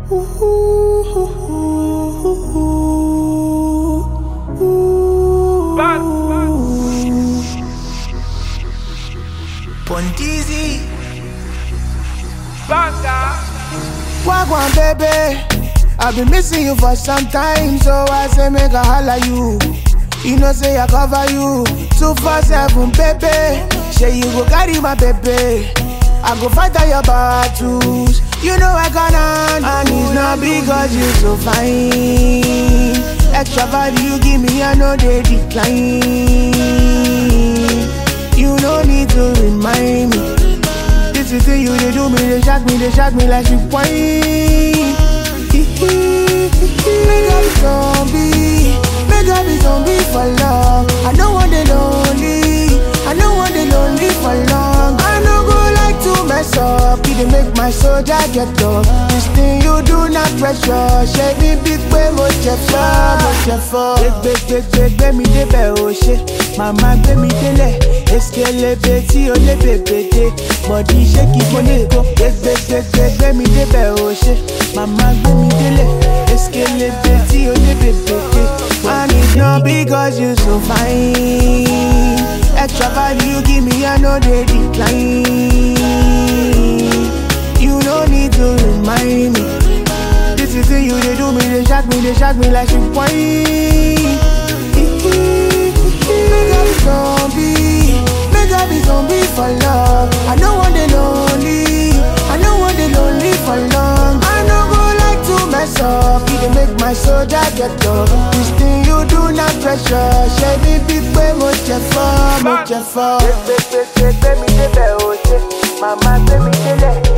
Pontizi. Banga. Wagwan baby, I've been missing you for some time, so I say make a holla you. You know say I cover you, two four seven baby. Say you go carry my baby, I go fight all your battles. You know I gonna, and it's not because you so fine. Extra value you give me, I know they decline. You no need to remind me. This is the you they do me, they shock me, they shock me like she whine. Make up zombie, make up be zombie for long. I don't want the lonely, I don't want the lonely for long. I no go like to mess up, it dey make my soldier get up. This thing you do not pressure, ṣe bí big pé mo jẹ fọ́, mo jẹ fọ́. Gbẹgbẹgbẹ gbẹ mi débẹ̀ o ṣe, màmá gbé mi délẹ̀. Eskelebe tí o lé bèbè dé, bọ̀dí ṣé kí mo lè kó. Gbẹgbẹgbẹ gbẹ mi débẹ̀ o ṣe, màmá gbé mi délẹ̀. Eskelebe tí o lé bèbè dé. And it's not because you so fine. Extra value you give me, I know they decline. You no need to remind me. This is the you they do me, they shock me, they shock me like she whine. Make up be zombie, make up be zombie for love. I don't want the lonely, I don't want the lonely for long. I no go like to mess up, it dey make my soldier get up. This thing you do not pressure, ṣe bí bí pé mo jẹ fọ́, mo jẹ fọ́. Gbẹgbẹgbẹ gbẹ mi débẹ̀ o ṣe, màmá gbé mi délẹ̀.